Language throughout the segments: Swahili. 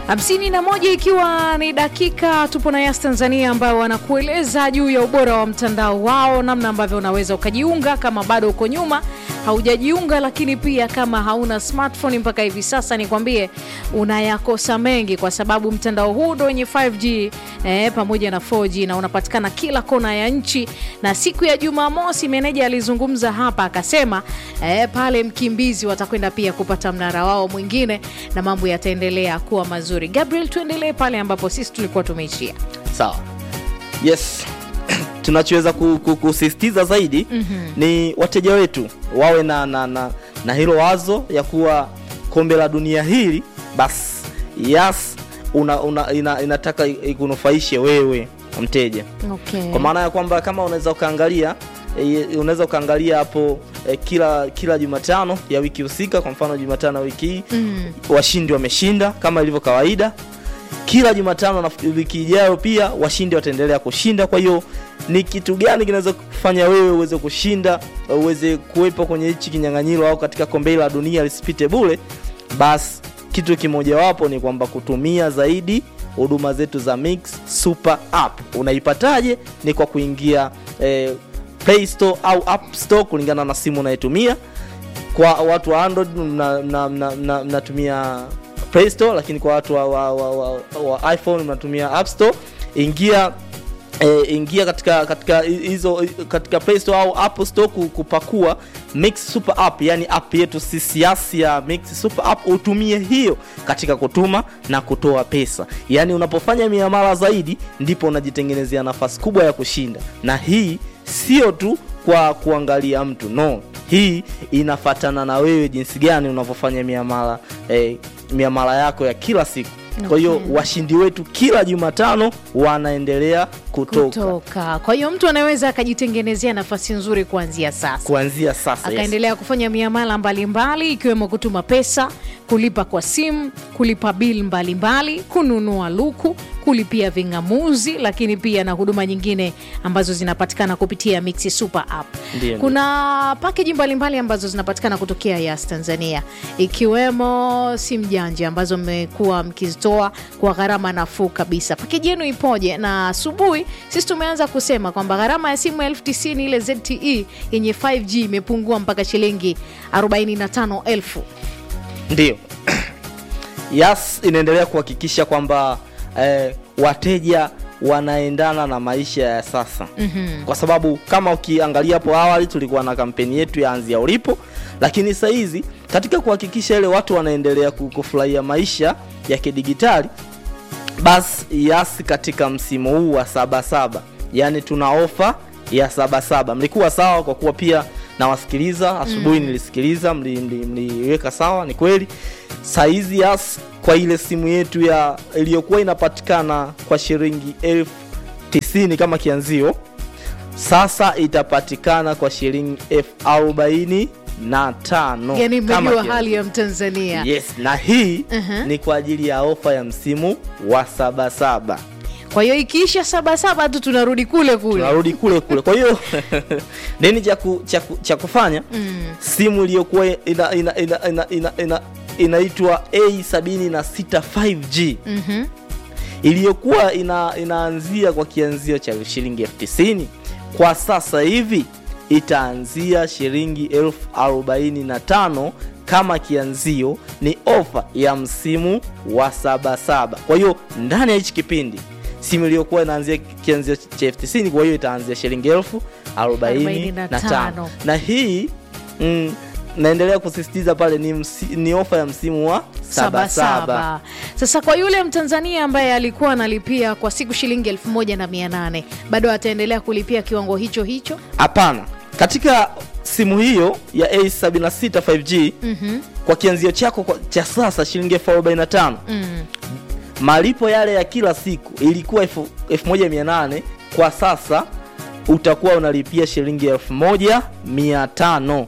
hamsini na moja ikiwa ni dakika tupo na Yas Tanzania ambao wanakueleza juu ya ubora wa mtandao wao, namna ambavyo unaweza ukajiunga kama bado uko nyuma haujajiunga, lakini pia kama hauna smartphone mpaka hivi sasa, nikwambie unayakosa mengi, kwa sababu mtandao huu ndo wenye 5G eh, pamoja na 4G na unapatikana kila kona ya nchi. Na siku ya Jumamosi meneja alizungumza hapa akasema eh, pale Mkimbizi watakwenda pia kupata mnara wao mwingine na mambo yataendelea kuwa mazuri. Gabriel, tuendelee pale ambapo sisi tulikuwa tumeishia. Sawa, yes tunachoweza ku- ku- kusisitiza zaidi mm-hmm. ni wateja wetu wawe na, na, na, na hilo wazo ya kuwa kombe la dunia hili basi yes una, una, ina, inataka ikunufaishe wewe mteja Okay. kwa maana ya kwamba kama unaweza ukaangalia e, unaweza ukaangalia hapo e, kila kila Jumatano ya wiki husika, kwa mfano Jumatano ya wiki hii Mm. washindi wameshinda kama ilivyo kawaida. Kila Jumatano na wiki ijayo pia washindi wataendelea kushinda. Kwa hiyo ni kitu gani kinaweza kufanya wewe uweze kushinda, uweze kuwepo kwenye hichi kinyang'anyiro au katika kombe hili la dunia lisipite bure? Basi kitu kimojawapo ni kwamba kutumia zaidi huduma zetu za Mix Super App. Unaipataje? Ni kwa kuingia eh, Play Store au App Store kulingana na simu unayetumia kwa watu wa Android mna- mna- mna- mna- mnatumia Play Store, lakini kwa watu wa, wa, wa, wa, wa iPhone mnatumia App Store. Ingia E, ingia katika katika hizo katika Play Store au Apple Store ku- kupakua Mix Super App, yani app yetu sisi Yas ya Mix Super App, utumie hiyo katika kutuma na kutoa pesa. Yani unapofanya miamala zaidi, ndipo unajitengenezea nafasi kubwa ya kushinda, na hii sio tu kwa kuangalia mtu no, hii inafatana na wewe jinsi gani unavyofanya miamala eh, miamala yako ya kila siku. Kwa hiyo Okay. washindi wetu kila Jumatano wanaendelea kutoka, kutoka. Kwa hiyo mtu anaweza akajitengenezea nafasi nzuri kuanzia sasa kuanzia sasa. Yes. akaendelea kufanya miamala mbalimbali ikiwemo kutuma pesa, kulipa kwa simu, kulipa bil mbalimbali, kununua luku, kulipia ving'amuzi, lakini pia na huduma nyingine ambazo zinapatikana kupitia Mixi Super App. Ndiyo, Kuna pakeji mbalimbali ambazo zinapatikana kutokea Yas Tanzania, ikiwemo simu janja ambazo mmekuwa mkizitoa kwa gharama nafuu kabisa. Pakeji yenu ipoje? Na asubuhi sisi tumeanza kusema kwamba gharama ya simu elfu tisini ile ZTE yenye 5G imepungua mpaka shilingi 45,000. Ndio. Yas inaendelea kuhakikisha kwamba eh, wateja wanaendana na maisha ya sasa mm-hmm. Kwa sababu kama ukiangalia hapo awali tulikuwa na kampeni yetu ya anzia ulipo, lakini sasa hizi katika kuhakikisha ile watu wanaendelea ku- kufurahia maisha ya kidigitali basi Yas katika msimu huu wa sabasaba, yani tuna ofa ya sabasaba. Mlikuwa sawa kwa kuwa pia nawasikiliza asubuhi, nilisikiliza mli- mli- mliweka sawa, ni kweli. Saizi Yas kwa ile simu yetu ya iliyokuwa inapatikana kwa shilingi elfu tisini kama kianzio, sasa itapatikana kwa shilingi elfu arobaini na tano Yani kama mmejua kianzio. hali ya Mtanzania. Yes, na hii Mhm. ni kwa ajili ya ofa ya msimu wa sabasaba. Kwa hiyo ikiisha sabasaba tu tunarudi kule kule. Tunarudi kule kule. Kwa hiyo nini cha ku- cha ku- cha kufanya? Simu iliyokuwa ina, ina, ina, ina, ina, ina, inaitwa A76 5G Mhm. iliyokuwa ina, inaanzia kwa kianzio cha shilingi elfu tisini kwa sasa hivi itaanzia shilingi elfu arobaini na tano kama kianzio. Ni ofa ya msimu wa sabasaba. Kwa hiyo ndani ya hichi kipindi simu iliyokuwa inaanzia kianzio cha elfu tisini kwa hiyo itaanzia shilingi elfu arobaini na tano 45. na hii mm, naendelea kusisitiza pale ni, msi, ni ofa ya msimu wa sabasaba. sabasaba. Sasa kwa yule Mtanzania ambaye alikuwa analipia kwa siku shilingi elfu moja na mia nane bado ataendelea kulipia kiwango hicho hicho? Hapana, katika simu hiyo ya A76 5G Mhm. kwa kianzio chako kwa- cha sasa shilingi elfu arobaini na tano Mm. malipo yale ya kila siku ilikuwa elfu elfu moja mia nane kwa sasa utakuwa unalipia shilingi elfu moja mia tano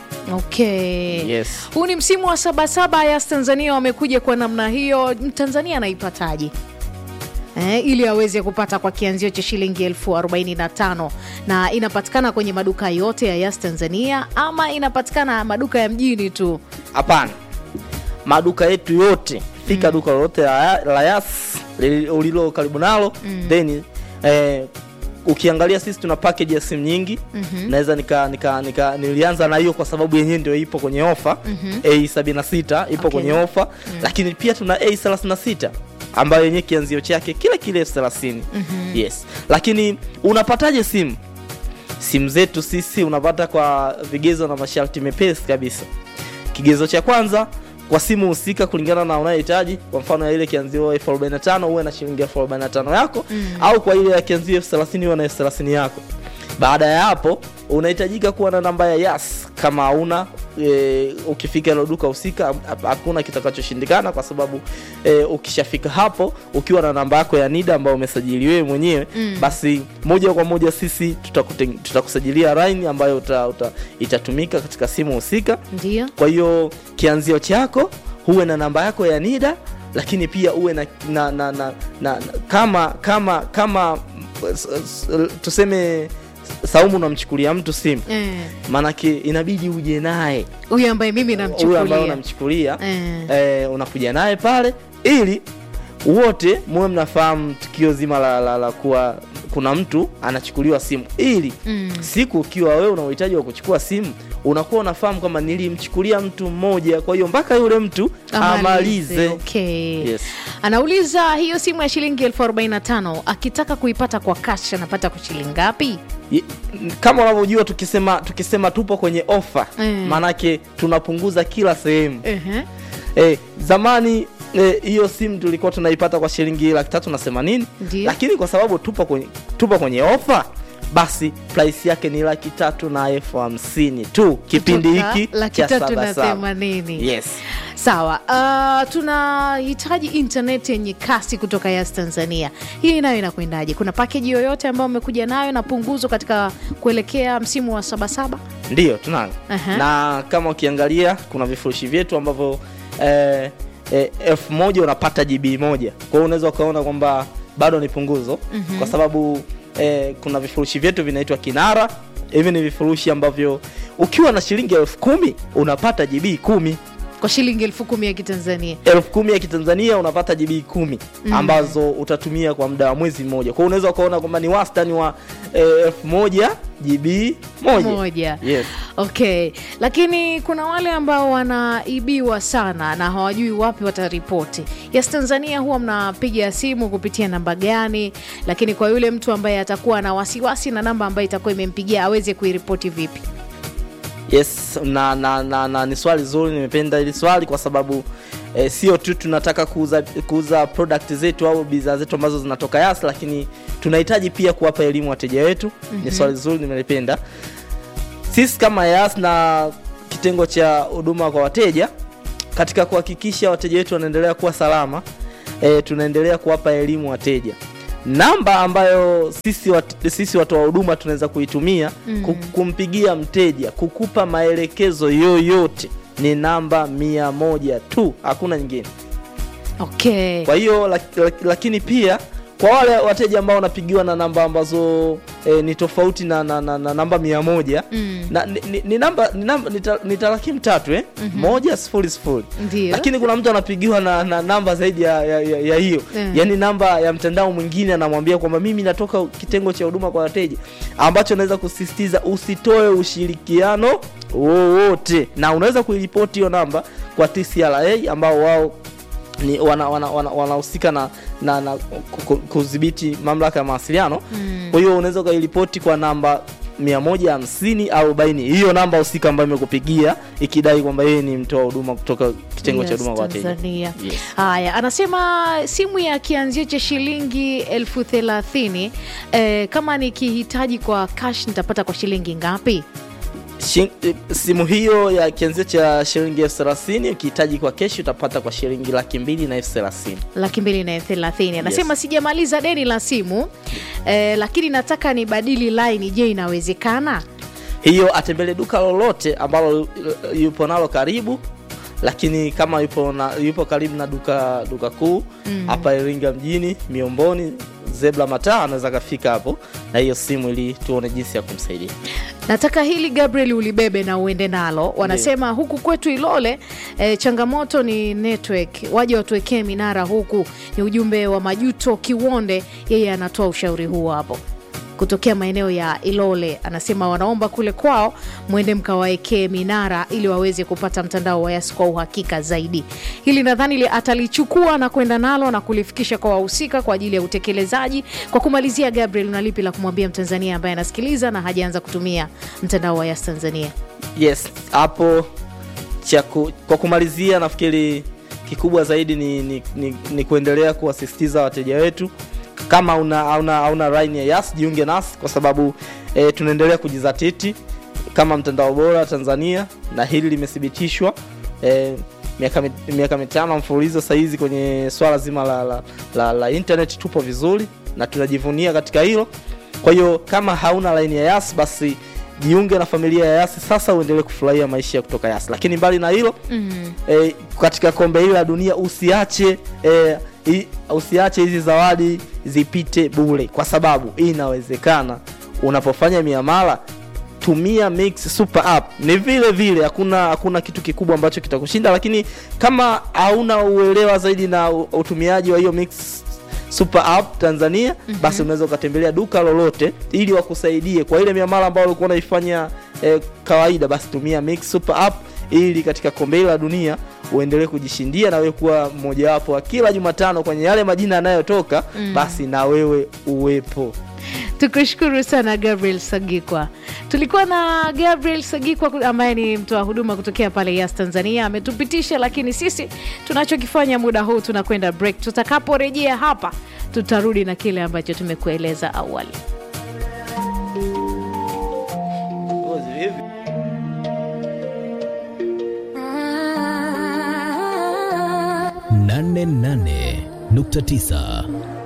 Okay. Yes. Huu ni msimu wa sabasaba. Yas Tanzania wamekuja kwa namna hiyo. Mtanzania anaipataje? Eh, ili aweze kupata kwa kianzio cha shilingi elfu arobaini na tano na inapatikana kwenye maduka yote ya Yas Tanzania ama inapatikana maduka ya mjini tu? Hapana, maduka yetu yote fika duka lolote la, la yas li- ulilo karibu nalo then eh, ukiangalia sisi tuna package ya simu nyingi Mhm. naweza nika, nika, nika nilianza na hiyo kwa sababu yenyewe ndio ipo kwenye ofa Mhm. a76 ipo Okay. kwenye ofa lakini pia tuna a36 ambayo yenyewe kianzio chake kile kile elfu thelathini yes lakini unapataje simu simu zetu sisi unapata kwa vigezo na masharti mepesi kabisa kigezo cha kwanza kwa simu husika kulingana na unayohitaji kwa mfano ya ile kianzio elfu arobaini na tano uwe na shilingi elfu arobaini na tano yako au kwa ile ya kianzio elfu thelathini uwe na elfu thelathini yako baada ya hapo unahitajika kuwa na namba ya yas kama hauna e, ukifika ilo duka husika ha- hakuna kitakachoshindikana kwa sababu e, ukishafika hapo ukiwa na namba yako ya nida ambayo umesajili wewe mwenyewe Mm. basi moja kwa moja sisi tutakute- tutakusajilia line ambayo uta, uta, itatumika katika simu husika ndio kwa hiyo kianzio chako huwe na namba yako ya nida lakini pia uwe na, na, na, na, na, na kama kama kama s- s- tuseme saumu unamchukulia mtu simu Eh, maanake inabidi uje naye huyu ambaye mimi huyo ambaye namchukulia unamchukulia Eh. eh, unakuja naye pale ili wote muwe mnafahamu tukio zima la, la, la kuwa kuna mtu anachukuliwa simu ili Mm. siku ukiwa wewe una uhitaji wa kuchukua simu unakuwa unafahamu kwamba nilimchukulia mtu mmoja kwa hiyo mpaka yule mtu amalize Okay. Yes. anauliza hiyo simu ya shilingi elfu arobaini na tano akitaka kuipata kwa cash anapata kwa shilingi ngapi Ye- kama unavyojua tukisema tukisema tupo kwenye ofa Mm. maanake tunapunguza kila sehemu Ehe. Eh, zamani eh, hiyo simu tulikuwa tunaipata kwa shilingi laki tatu na themanini Ndio. lakini kwa sababu tupo kwenye, tupo kwenye ofa basi price yake ni laki tatu na elfu hamsini tu kipindi Kutoka hiki laki cha tatu na Sabasaba. themanini yes. sawa uh, tunahitaji intaneti yenye kasi kutoka yas tanzania hii nayo inakwendaje kuna pakeji yoyote ambayo umekuja nayo na punguzo katika kuelekea msimu wa sabasaba ndiyo tunayo Aha. na kama ukiangalia kuna vifurushi vyetu ambavyo eh, eh, elfu moja unapata gb moja kwa hiyo unaweza ukaona kwamba bado ni punguzo Mhm. kwa sababu eh, kuna vifurushi vyetu vinaitwa kinara hivi ni vifurushi ambavyo ukiwa na shilingi elfu kumi unapata gb kumi kwa shilingi elfu kumi ya kitanzania elfu kumi ya kitanzania unapata gb kumi Mm. ambazo utatumia kwa muda wa mwezi mmoja kwa hiyo unaweza ukaona kwamba ni wastani wa eh, elfu moja gb moja moja yes. okay lakini kuna wale ambao wanaibiwa sana na hawajui wapi wataripoti yes tanzania huwa mnapiga simu kupitia namba gani lakini kwa yule mtu ambaye atakuwa na wasiwasi na namba ambayo itakuwa imempigia aweze kuiripoti vipi yes na, na, na, na ni swali zuri nimependa hili swali kwa sababu eh, sio tu tunataka kuuza, kuuza product zetu au bidhaa zetu ambazo zinatoka yas lakini tunahitaji pia kuwapa elimu wateja wetu mm-hmm. ni swali zuri nimelipenda sisi kama yas na kitengo cha huduma kwa wateja katika kuhakikisha wateja wetu wanaendelea kuwa salama e, tunaendelea kuwapa elimu wateja namba ambayo sisi, wat, sisi watoa huduma tunaweza kuitumia Mm. mm. kumpigia mteja kukupa maelekezo yoyote ni namba mia moja tu hakuna nyingine okay kwa hiyo lak, lak, lakini pia kwa wale wateja ambao wanapigiwa na namba ambazo e, ni tofauti na, na, na, na namba mia moja Mm. na, ni, ni, ni namba ni, namba, ni, ta, ni tarakimu tatu eh? Mhm. moja sifuri sifuri ndio lakini kuna mtu anapigiwa na, na namba zaidi ya, ya, ya, ya hiyo Mm. yaani namba ya mtandao mwingine anamwambia kwamba mimi natoka kitengo cha huduma kwa wateja ambacho naweza kusisitiza usitoe ushirikiano wowote na unaweza kuiripoti hiyo namba kwa tcra ambao wao ni wanahusika wana, wana, wanahusika na, na, na ku- ku- kudhibiti mamlaka ya mawasiliano Mm. kwa hiyo unaweza ukairipoti kwa namba 150 au 40 hiyo namba husika ambayo imekupigia ikidai kwamba yeye ni mtoa huduma kutoka kitengo cha Yes, huduma kwa wateja Tanzania. Yes. haya anasema simu ya kianzio cha shilingi elfu thelathini eh, kama nikihitaji kwa cash nitapata kwa shilingi ngapi Shi- eh, simu hiyo ya kianzio cha shilingi elfu thelathini ukihitaji kwa keshi utapata kwa shilingi laki mbili na elfu thelathini laki mbili na elfu thelathini anasema sijamaliza deni la simu eh, lakini nataka nibadili line je inawezekana hiyo atembele duka lolote ambalo eh, yupo nalo karibu lakini kama yupo, na, yupo karibu na duka duka kuu Mm. hapa iringa mjini miomboni zebra mataa anaweza akafika hapo na hiyo simu ili tuone jinsi ya kumsaidia nataka hili gabriel ulibebe na uende nalo wanasema huku kwetu ilole e, changamoto ni network waje watuwekee minara huku ni ujumbe wa majuto kiwonde yeye anatoa ushauri huo hapo kutokea maeneo ya ilole anasema wanaomba kule kwao mwende mkawaekee minara ili waweze kupata mtandao wa yas kwa uhakika zaidi hili nadhani li- atalichukua na kwenda nalo na kulifikisha kwa wahusika kwa ajili ya utekelezaji kwa kumalizia gabriel unalipi la kumwambia mtanzania ambaye anasikiliza na hajaanza kutumia mtandao wa yas tanzania yes hapo cha ku- kwa kumalizia nafikiri kikubwa zaidi ni, ni, ni, ni kuendelea kuwasisitiza wateja wetu kama una una, una line ya yas jiunge nasi kwa sababu e, tunaendelea kujizatiti kama mtandao bora tanzania na hili limethibitishwa e, miaka mit- miaka mitano mfululizo sahizi kwenye swala zima la, la, la, la internet tupo vizuri na tunajivunia katika hilo kwa hiyo kama hauna line ya yas basi jiunge na familia ya yasi sasa uendelee kufurahia maisha ya kutoka yasi lakini mbali na hilo mm. e, katika kombe hili la dunia usiache e, i, usiache hizi zawadi zipite bure kwa sababu inawezekana unapofanya miamala tumia mix super app ni vile vile hakuna hakuna kitu kikubwa ambacho kitakushinda lakini kama hauna uelewa zaidi na u- utumiaji wa hiyo mix super app tanzania mm-hmm. basi unaweza ukatembelea duka lolote ili wakusaidie kwa ile miamala ambayo ulikuwa unaifanya eh, kawaida basi tumia mix super app ili katika kombe hili la dunia uendelee kujishindia na wewe kuwa mmojawapo wa kila jumatano kwenye yale majina yanayotoka mm. basi na wewe uwepo tukushukuru sana gabriel sagikwa tulikuwa na gabriel sagikwa ambaye ni mtoa huduma kutokea pale yas tanzania ametupitisha lakini sisi tunachokifanya muda huu tunakwenda break tutakaporejea hapa tutarudi na kile ambacho tumekueleza awali nane nane nukta tisa